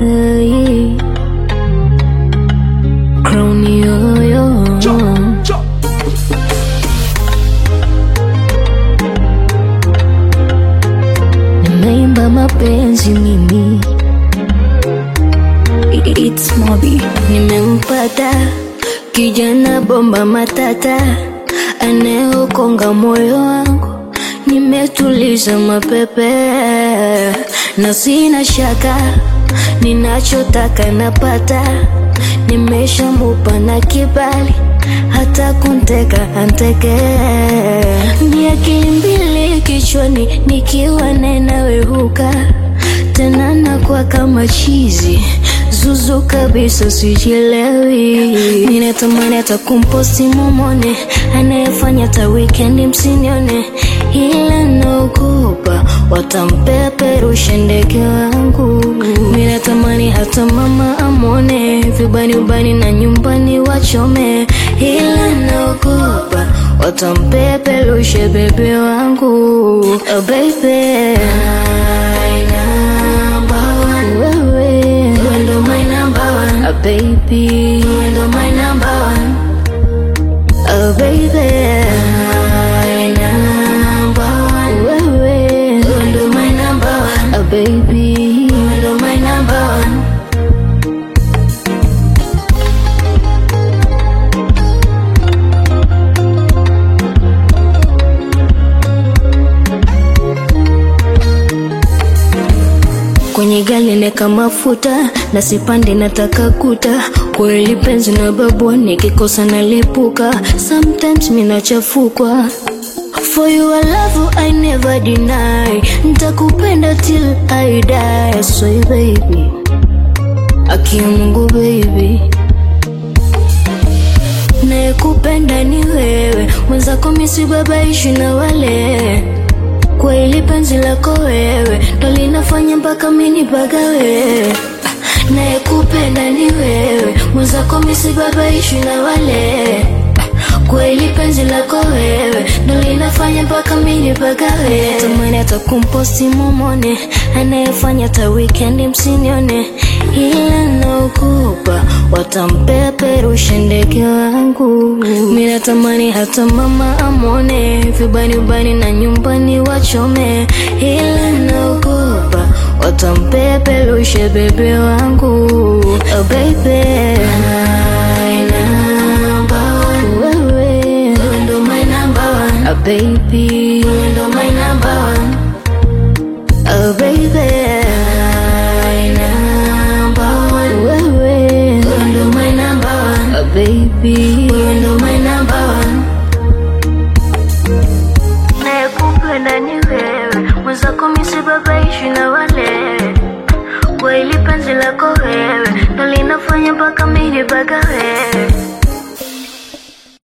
Hey. Crown yo yo. Nimeimba mapenzi mimi It's Mobi Nimempata kijana bomba matata Anayeokonga moyo wangu Nimetuliza mapepe Na sina shaka Ninachotaka napata Nimeshamupa na kibali hata kunteka anteke ni akili mbili kichwani nikiwa nenawehuka tena nakuwa kama chizi zuzu kabisa sijielewi ninatamani hata kumposti momone anayefanya hata wikendi msinione ila naogopa watampeperusha ndege wangu minatamani hata mama amone vibani ubani na nyumbani wachome ila naogopa watampeperusha bebe wangu oh, baby wewe ndo my number one oh, baby ndo my number one oh baby wewe ndo my number one oh baby ndo my number one kwenye gari neka mafuta na sipande nataka kuta kweli penzi na babu nikikosa nalipuka sometimes minachafukwa For you I love I never deny Nitakupenda till I die So baby Akia Mungu baby Nayekupenda ni wewe Mwenzako misi babaishi na wale kwa ili penzi lako wewe ndo linafanya mpaka mini bagawe naye kupenda ni wewe mwenzako misibabaishi na wale kwa ili penzi lako wewe ndo linafanya mpaka mini bagawe tamani hata kumposti momone anayefanya hata wikendi msinione ila naogopa watampeperusha ndege wangu minatamani hata mama amone vibani ubani na nyumbani wachome ila naogopa watampeperusha bebe wangu oh, baby wewe ndo my number one oh, baby ndo my number one oh, baby wewe ndo my number one oh, baby ndo my number one nayekupenda ni wewe mwenzako misibabaishi na wale kwa ili penzi lako wewe ndo linafanya mpaka mini bagawe